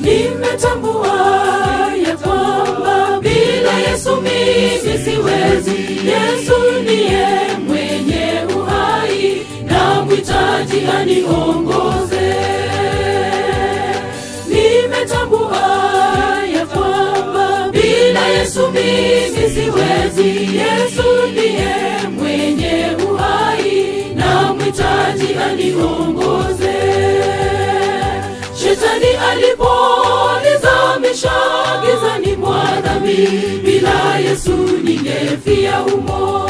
nimetambua ya kwamba bila Yesu mimi siwezi. Yesu ndiye mwenye uhai na mhitaji aniongoze. Nimetambua ya kwamba bila Yesu mimi siwezi. Yesu ndiye mwenye uhai na mhitaji aniongoze. Shetani aliponizamisha gizani mwa dhambi, bila Yesu ningefia humo.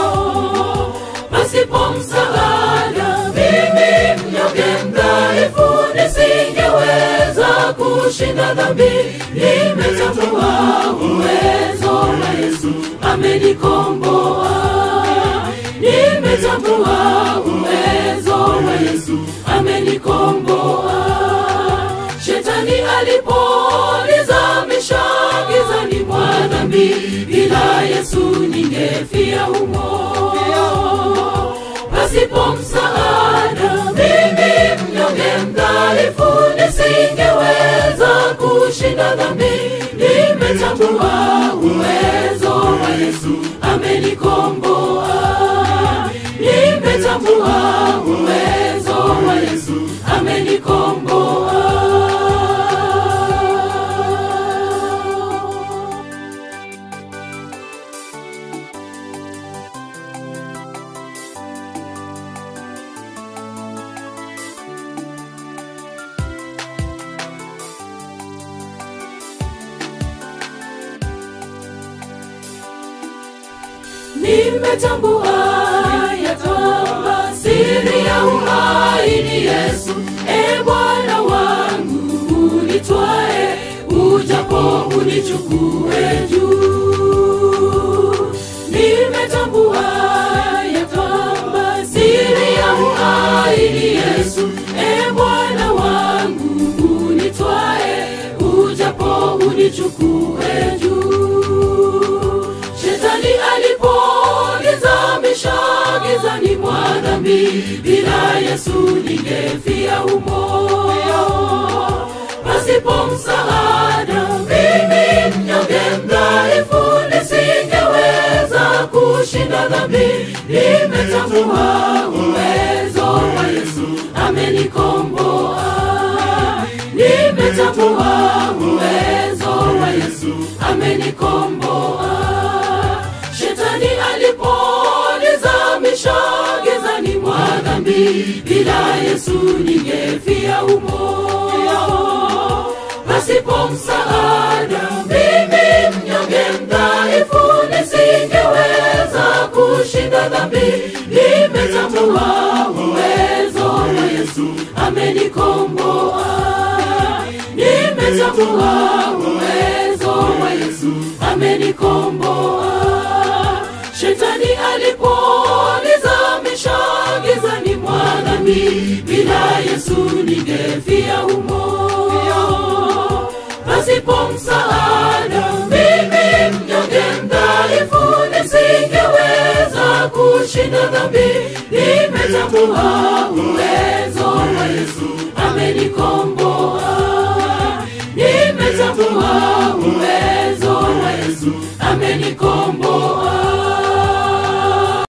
Pasipo msaada, mimi mnyonge mdhaifu, nisingeweza kushinda dhambi. Nimetambua uwezo wa Yesu, amenikomboa. Nimetambua uwezo wa Yesu, amenikomboa. Shetani aliponizamisha gizani mwa dhambi, bila Yesu ningefia humo. Pasipo msaada, mimi mnyonge mdhaifu, nisingeweza kushinda dhambi. Nimetambua uwezo wa Yesu, amenikomboa. Nimetambua uwezo wa Yesu, amenikomboa. Nimetambua ya kwamba siri ya uhai ni Yesu. E Bwana wangu, unitwae ujapo unichukue juu. Nimetambua ya kwamba siri ya uhai ni Yesu. E Bwana wangu, unitwae ujapo unichukue juu. Shetani aliponizamisha gizani mwa dhambi, bila Yesu ningefia humo. Pasipo msaada, mimi mnyonge mdhaifu, nisingeweza kushinda dhambi. Nimetambua uwezo wa Yesu, amenikomboa. Nimetambua uwezo wa Yesu, amenikomboa. Shetani aliponizamisha gizani mwa dhambi, bila Yesu ningefia humo. Pasipo msaada, mimi mnyonge mdhaifu, nisingeweza kushinda dhambi. Nimetambua uwezo wa Yesu, amenikomboa. Nimetambua uwezo wa Yesu, amenikomboa. Shetani aliponizamisha gizani mwa dhambi, bila Yesu ningefia humo. Pasipo msaada, mimi mnyonge mdhaifu, nisingeweza kushinda dhambi. Nimetambua uwezo wa Yesu, amenikomboa. Nimetambua uwezo wa Yesu, amenikomboa.